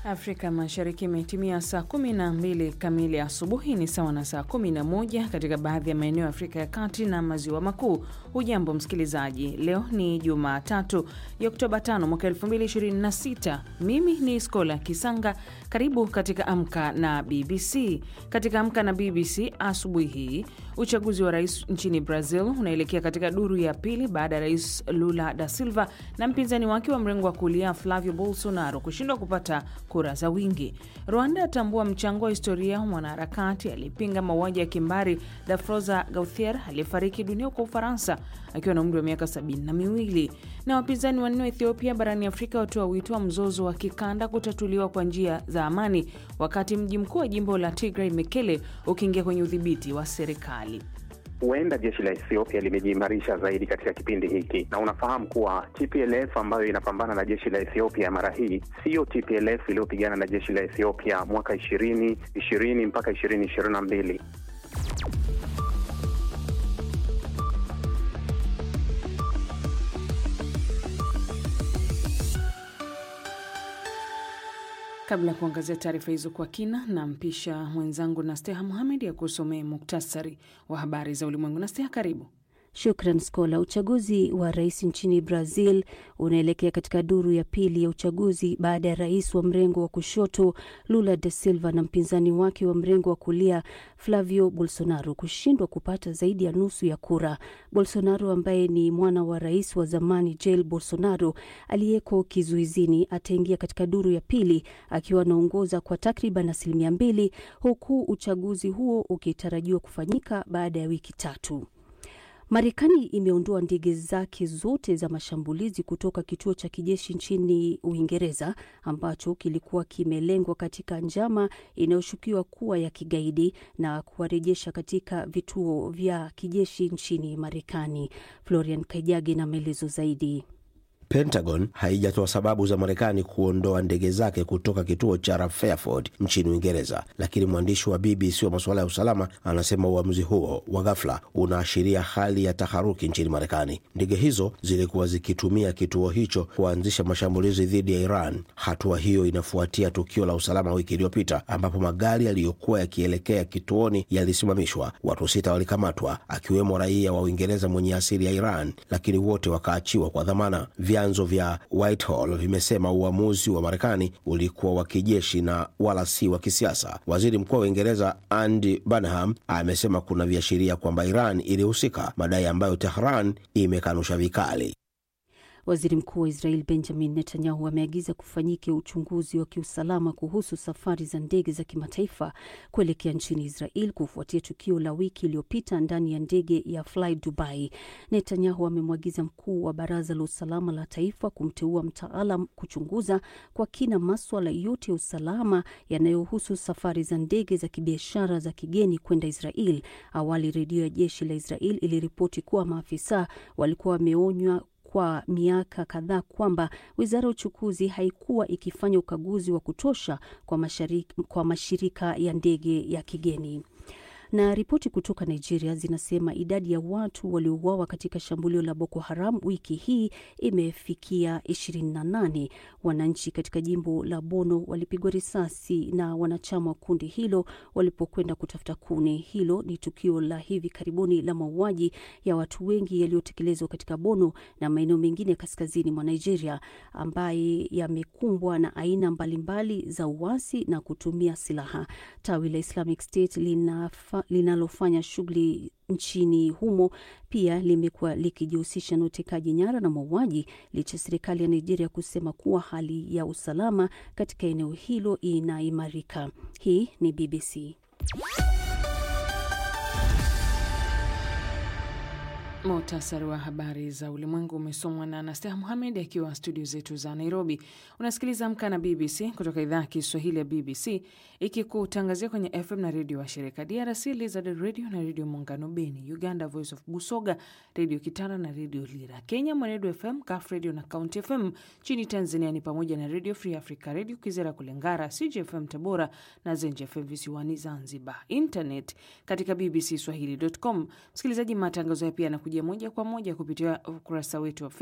Afrika Mashariki imetimia saa 12 kamili asubuhi, ni sawa na saa 11 katika baadhi ya maeneo ya Afrika ya Kati na Maziwa Makuu. Hujambo msikilizaji, leo ni Jumatatu ya Oktoba 5 mwaka 2026. Mimi ni Skola Kisanga. Karibu katika Amka na BBC. Katika Amka na BBC asubuhi hii, uchaguzi wa rais nchini Brazil unaelekea katika duru ya pili baada ya rais Lula da Silva na mpinzani wake wa mrengo wa kulia Flavio Bolsonaro kushindwa kupata kura za wingi. Rwanda atambua mchango wa historia wa mwanaharakati aliyepinga mauaji ya kimbari Dafroza Gauthier aliyefariki dunia kwa Ufaransa akiwa na umri wa miaka sabini na miwili. Na wapinzani wanne wa Ethiopia barani Afrika watoa wito wa mzozo wa kikanda kutatuliwa kwa njia za amani, wakati mji mkuu wa jimbo la Tigray Mekele ukiingia kwenye udhibiti wa serikali. Huenda jeshi la Ethiopia limejiimarisha zaidi katika kipindi hiki, na unafahamu kuwa TPLF ambayo inapambana na jeshi la Ethiopia mara hii siyo TPLF iliyopigana na jeshi la Ethiopia mwaka ishirini ishirini mpaka ishirini ishirini na mbili. Kabla ya kuangazia taarifa hizo kwa kina, nampisha mwenzangu Nasteha Muhamed ya kusomea muktasari wa habari za ulimwengu. Nasteha, karibu. Shukran Skola. Uchaguzi wa rais nchini Brazil unaelekea katika duru ya pili ya uchaguzi baada ya rais wa mrengo wa kushoto Lula da Silva na mpinzani wake wa mrengo wa kulia Flavio Bolsonaro kushindwa kupata zaidi ya nusu ya kura. Bolsonaro ambaye ni mwana wa rais wa zamani Jair Bolsonaro aliyeko kizuizini ataingia katika duru ya pili akiwa anaongoza kwa takriban asilimia mbili, huku uchaguzi huo ukitarajiwa kufanyika baada ya wiki tatu. Marekani imeondoa ndege zake zote za mashambulizi kutoka kituo cha kijeshi nchini Uingereza ambacho kilikuwa kimelengwa katika njama inayoshukiwa kuwa ya kigaidi na kuwarejesha katika vituo vya kijeshi nchini Marekani. Florian Kaijage na maelezo zaidi. Pentagon haijatoa sababu za Marekani kuondoa ndege zake kutoka kituo cha Fairford nchini Uingereza, lakini mwandishi wa BBC wa masuala ya usalama anasema uamuzi huo wa ghafla unaashiria hali ya taharuki nchini Marekani. Ndege hizo zilikuwa zikitumia kituo hicho kuanzisha mashambulizi dhidi ya Iran. Hatua hiyo inafuatia tukio la usalama wiki iliyopita ambapo magari yaliyokuwa yakielekea kituoni yalisimamishwa. Watu sita walikamatwa, akiwemo raia wa Uingereza mwenye asili ya Iran, lakini wote wakaachiwa kwa dhamana. Vyanzo vya Whitehall vimesema uamuzi wa Marekani ulikuwa wa kijeshi na wala si wa kisiasa. Waziri Mkuu wa Uingereza Andy Burnham amesema kuna viashiria kwamba Iran ilihusika, madai ambayo Tehran imekanusha vikali. Waziri Mkuu wa Israel Benjamin Netanyahu ameagiza kufanyike uchunguzi wa kiusalama kuhusu safari za ndege za kimataifa kuelekea nchini Israel kufuatia tukio la wiki iliyopita ndani ya ndege ya Fly Dubai. Netanyahu amemwagiza mkuu wa Baraza la Usalama la Taifa kumteua mtaalam kuchunguza kwa kina maswala yote ya usalama yanayohusu safari za ndege za kibiashara za kigeni kwenda Israel. Awali redio ya jeshi la Israel iliripoti kuwa maafisa walikuwa wameonywa kwa miaka kadhaa kwamba wizara ya uchukuzi haikuwa ikifanya ukaguzi wa kutosha kwa, masharika, kwa mashirika ya ndege ya kigeni na ripoti kutoka Nigeria zinasema idadi ya watu waliouawa katika shambulio la Boko Haram wiki hii imefikia 28. Wananchi katika jimbo la Bono walipigwa risasi na wanachama wa kundi hilo walipokwenda kutafuta kuni. Hilo ni tukio la hivi karibuni la mauaji ya watu wengi yaliyotekelezwa katika Bono na maeneo mengine kaskazini mwa Nigeria, ambaye yamekumbwa na aina mbalimbali za uasi na kutumia silaha. Tawi la Islamic State lina linalofanya shughuli nchini humo pia limekuwa likijihusisha na utekaji nyara na mauaji, licha serikali ya Nigeria kusema kuwa hali ya usalama katika eneo hilo inaimarika. Hii ni BBC. Muhtasari wa habari za ulimwengu umesomwa na Anastaha Muhamed akiwa studio zetu za Nairobi. Unasikiliza Amka na BBC kutoka idhaa ya Kiswahili ya BBC ikikutangazia kwenye FM na redio wa shirika DRC Lizard Radio na redio Muungano Beni, Uganda Voice of Busoga, redio Kitara na redio Lira, Kenya Mwenedu FM, Kaf Radio na County FM. Nchini Tanzania ni pamoja na redio Free Africa, redio Kizera Kulengara, CJFM Tabora na Zenje FM visiwani Zanzibar. Internet katika bbcswahili.com. Msikilizaji, matangazo ya pia yanakuja moja kwa moja kupitia ukurasa wetu wa